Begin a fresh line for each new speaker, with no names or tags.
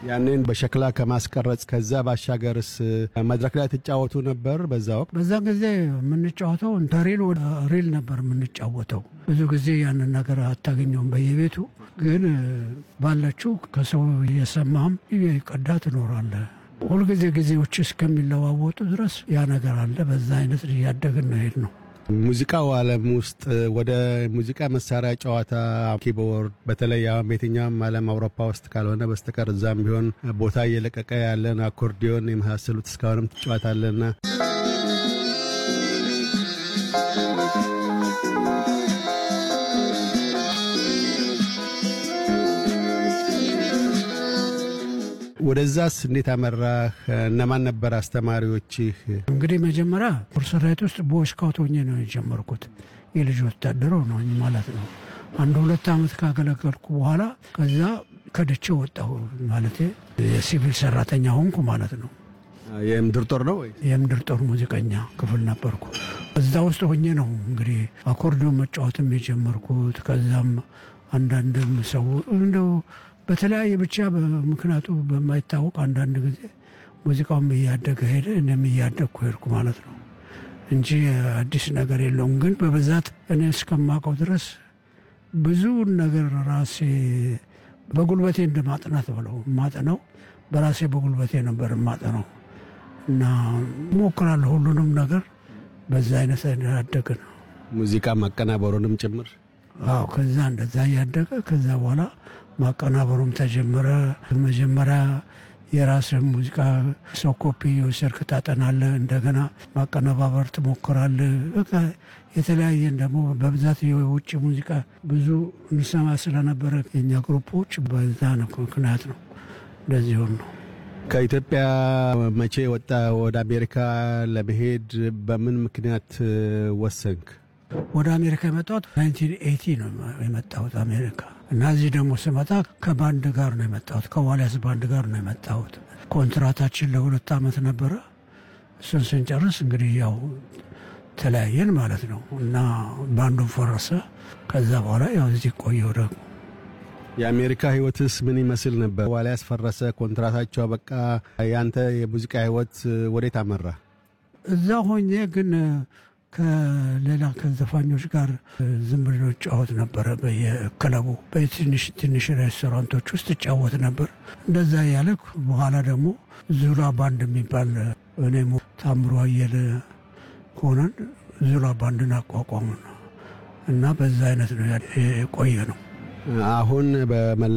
ያንን በሸክላ ከማስቀረጽ ከዛ ባሻገርስ መድረክ ላይ ትጫወቱ ነበር? በዛ ወቅት
በዛ ጊዜ የምንጫወተው ከሪል ወደ ሪል ነበር የምንጫወተው። ብዙ ጊዜ ያንን ነገር አታገኘውም በየቤቱ ግን ባለችው ከሰው እየሰማህም ቀዳ ትኖራለህ። ሁልጊዜ ጊዜዎች እስከሚለዋወጡ ድረስ ያ ነገር አለ። በዛ አይነት እያደግን ነው ሄድ ነው።
ሙዚቃው ዓለም ውስጥ ወደ ሙዚቃ መሳሪያ ጨዋታ ኪቦርድ፣ በተለይ አሁን በየትኛውም ዓለም አውሮፓ ውስጥ ካልሆነ በስተቀር እዛም ቢሆን ቦታ እየለቀቀ ያለን አኮርዲዮን የመሳሰሉት እስካሁንም ትጫወታለና ወደዛስ እንዴት አመራህ? እነማን ነበር አስተማሪዎችህ?
እንግዲህ መጀመሪያ ፖርሰራይት ውስጥ ቦይ ስካውት ሆኜ ነው የጀመርኩት። የልጅ ወታደር ነው ማለት ነው። አንድ ሁለት ዓመት ካገለገልኩ በኋላ ከዛ ከድቼ ወጣሁ ማለት የሲቪል ሰራተኛ ሆንኩ ማለት ነው።
የምድር ጦር ነው ወይ?
የምድር ጦር ሙዚቀኛ ክፍል ነበርኩ። እዛ ውስጥ ሆኜ ነው እንግዲህ አኮርዲዮን መጫወትም የጀመርኩት። ከዛም አንዳንድም ሰው እንደው በተለያየ ብቻ ምክንያቱ በማይታወቅ አንዳንድ ጊዜ ሙዚቃውም እያደገ ሄደ፣ እኔም እያደግኩ ሄድኩ ማለት ነው እንጂ አዲስ ነገር የለውም። ግን በብዛት እኔ እስከማውቀው ድረስ ብዙውን ነገር ራሴ በጉልበቴ እንደ ማጥናት ብለው ማጠነው በራሴ በጉልበቴ ነበር ማጠነው እና ሞክራለሁ ሁሉንም ነገር በዛ አይነት ያደገ ነው።
ሙዚቃ ማቀናበሩንም ጭምር
አዎ። ከዛ እንደዛ እያደገ ከዛ በኋላ ማቀናበሩም ተጀመረ። መጀመሪያ የራስህ ሙዚቃ ሰው ኮፒ የወሰድክ ታጠናለህ፣ እንደገና ማቀነባበር ትሞክራለህ። በቃ የተለያየን ደግሞ በብዛት የውጭ ሙዚቃ ብዙ እንሰማ ስለነበረ የኛ ግሩፖች በዛ ነው ምክንያት ነው እንደዚህ ሆን ነው።
ከኢትዮጵያ መቼ ወጣ? ወደ አሜሪካ ለመሄድ በምን ምክንያት ወሰንክ?
ወደ አሜሪካ የመጣሁት 1980 ነው የመጣሁት አሜሪካ እና እዚህ ደግሞ ስመጣ ከባንድ ጋር ነው የመጣሁት። ከዋልያስ ባንድ ጋር ነው የመጣሁት። ኮንትራታችን ለሁለት ዓመት ነበረ። እሱን ስንጨርስ እንግዲህ ያው ተለያየን ማለት ነው እና ባንዱ ፈረሰ። ከዛ በኋላ ያው እዚህ ቆየሁ ደግሞ
የአሜሪካ ህይወትስ ምን ይመስል ነበር? ዋልያስ ፈረሰ፣ ኮንትራታቸው በቃ። ያንተ የሙዚቃ ህይወት ወዴት አመራ?
እዛ ሆኜ ግን ከሌላ ከዘፋኞች ጋር ዝም ብሎ ጫወት ነበረ። በየክለቡ በትንሽ ትንሽ ሬስቶራንቶች ውስጥ ጫወት ነበር። እንደዛ ያለ በኋላ ደግሞ ዙላ ባንድ የሚባል እኔም ታምሮ አየለ ሆነን ዙላ ባንድን አቋቋሙ እና በዛ አይነት ነው የቆየ ነው።
አሁን በመላ